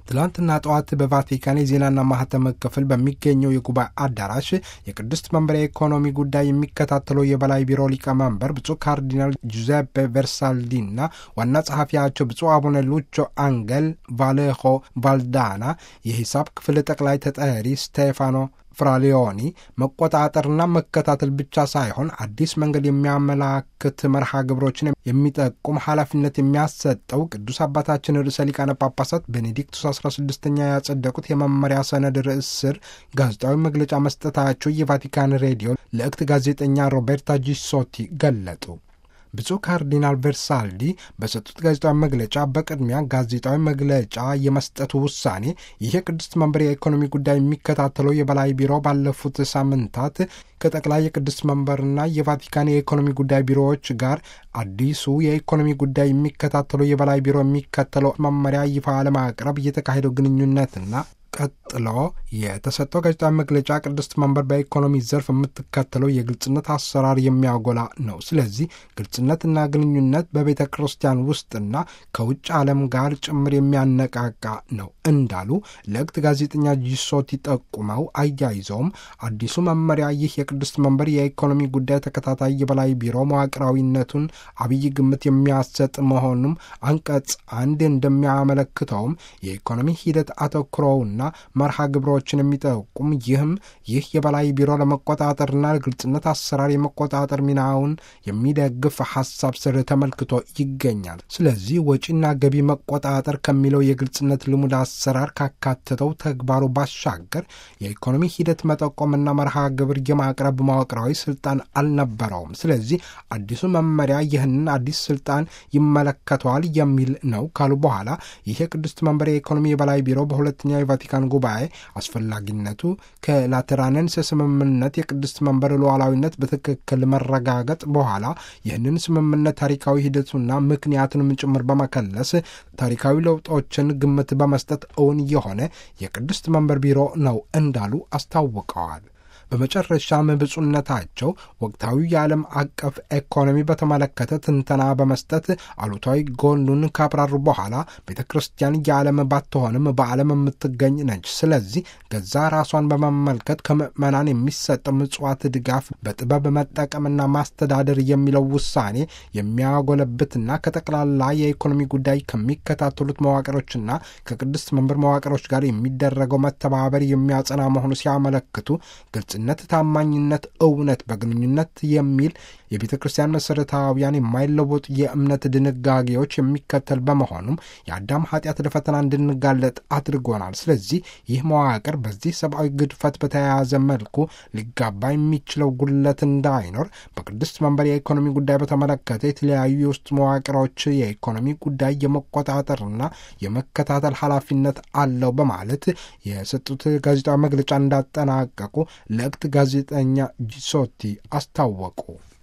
ትላንትና ጠዋት በቫቲካን የዜናና ማህተም ክፍል በሚገኘው የጉባኤ አዳራሽ የቅድስት መንበር የኢኮኖሚ ጉዳይ የሚከታተለው የበላይ ቢሮ ሊቀመንበር ብፁዕ ካርዲናል ጁዜፔ ቨርሳልዲና ዋና ጸሐፊያቸው ብፁዕ አቡነ ሉቾ አንገል ቫሌሆ ቫልዳና የሂሳብ ክፍል ጠቅላይ ተጠሪ ስቴፋኖ ፍራሊዮኒ መቆጣጠርና መከታተል ብቻ ሳይሆን አዲስ መንገድ የሚያመላክት መርሃ ግብሮችን የሚጠቁም ኃላፊነት የሚያሰጠው ቅዱስ አባታችን ርዕሰ ሊቃነ ጳጳሳት ቤኔዲክቱስ 16ኛ ያጸደቁት የመመሪያ ሰነድ ርዕስ ስር ጋዜጣዊ መግለጫ መስጠታቸው የቫቲካን ሬዲዮ ለእክት ጋዜጠኛ ሮቤርታ ጂሶቲ ገለጡ። ብፁዕ ካርዲናል ቨርሳልዲ በሰጡት ጋዜጣዊ መግለጫ በቅድሚያ ጋዜጣዊ መግለጫ የመስጠቱ ውሳኔ ይህ የቅድስት መንበር የኢኮኖሚ ጉዳይ የሚከታተለው የበላይ ቢሮ ባለፉት ሳምንታት ከጠቅላይ የቅድስት መንበርና የቫቲካን የኢኮኖሚ ጉዳይ ቢሮዎች ጋር አዲሱ የኢኮኖሚ ጉዳይ የሚከታተለው የበላይ ቢሮ የሚከተለው መመሪያ ይፋ ለማቅረብ እየተካሄደው ግንኙነትና ቀጥሎ የተሰጠው ጋዜጣዊ መግለጫ ቅድስት መንበር በኢኮኖሚ ዘርፍ የምትከተለው የግልጽነት አሰራር የሚያጎላ ነው። ስለዚህ ግልጽነትና ግንኙነት በቤተ ክርስቲያን ውስጥና ከውጭ ዓለም ጋር ጭምር የሚያነቃቃ ነው እንዳሉ ለእክት ጋዜጠኛ ጂሶቲ ጠቁመው አያይዘውም አዲሱ መመሪያ ይህ የቅድስት መንበር የኢኮኖሚ ጉዳይ ተከታታይ የበላይ ቢሮ መዋቅራዊነቱን አብይ ግምት የሚያሰጥ መሆኑም አንቀጽ አንድ እንደሚያመለክተውም የኢኮኖሚ ሂደት አተኩሮውና መርሃ ግብሮችን የሚጠቁም ይህም ይህ የበላይ ቢሮ ለመቆጣጠርና ግልጽነት አሰራር የመቆጣጠር ሚናውን የሚደግፍ ሀሳብ ስር ተመልክቶ ይገኛል። ስለዚህ ወጪና ገቢ መቆጣጠር ከሚለው የግልጽነት ልሙድ አሰራር ካካተተው ተግባሩ ባሻገር የኢኮኖሚ ሂደት መጠቆምና መርሃ ግብር የማቅረብ መዋቅራዊ ስልጣን አልነበረውም። ስለዚህ አዲሱ መመሪያ ይህንን አዲስ ስልጣን ይመለከተዋል የሚል ነው ካሉ በኋላ ይህ የቅድስት መንበር የኢኮኖሚ የበላይ ቢሮ በሁለተኛው የቫቲካን ጉባኤ አስፈላጊነቱ ከላተራንንስ ስምምነት የቅድስት መንበር ሉዓላዊነት በትክክል መረጋገጥ በኋላ ይህንን ስምምነት ታሪካዊ ሂደቱና ምክንያቱንም ጭምር በመከለስ ታሪካዊ ለውጦችን ግምት በመስጠት እውን የሆነ የቅድስት መንበር ቢሮ ነው እንዳሉ አስታውቀዋል። በመጨረሻም ብፁዕነታቸው ወቅታዊ የዓለም አቀፍ ኢኮኖሚ በተመለከተ ትንተና በመስጠት አሉታዊ ጎኑን ካብራሩ በኋላ ቤተ ክርስቲያን የዓለም ባትሆንም በዓለም የምትገኝ ነች። ስለዚህ ገዛ ራሷን በመመልከት ከምዕመናን የሚሰጠው ምጽዋት ድጋፍ በጥበብ መጠቀምና ማስተዳደር የሚለው ውሳኔ የሚያጎለብትና ከጠቅላላ የኢኮኖሚ ጉዳይ ከሚከታተሉት መዋቅሮችና ከቅድስት መንበር መዋቅሮች ጋር የሚደረገው መተባበር የሚያጸና መሆኑ ሲያመለክቱ ግልጽነት፣ ታማኝነት፣ እውነት በግንኙነት የሚል የቤተ ክርስቲያን መሠረታዊያን የማይለወጡ የእምነት ድንጋጌዎች የሚከተል በመሆኑም የአዳም ኃጢአት ለፈተና እንድንጋለጥ አድርጎናል። ስለዚህ ይህ መዋቅር በዚህ ሰብአዊ ግድፈት በተያያዘ መልኩ ሊጋባ የሚችለው ጉድለት እንዳይኖር በቅድስት መንበር የኢኮኖሚ ጉዳይ በተመለከተ የተለያዩ የውስጥ መዋቅሮች የኢኮኖሚ ጉዳይ የመቆጣጠርና የመከታተል ኃላፊነት አለው በማለት የሰጡት ጋዜጣዊ መግለጫ እንዳጠናቀቁ ለእክት ጋዜጠኛ ጂሶቲ አስታወቁ።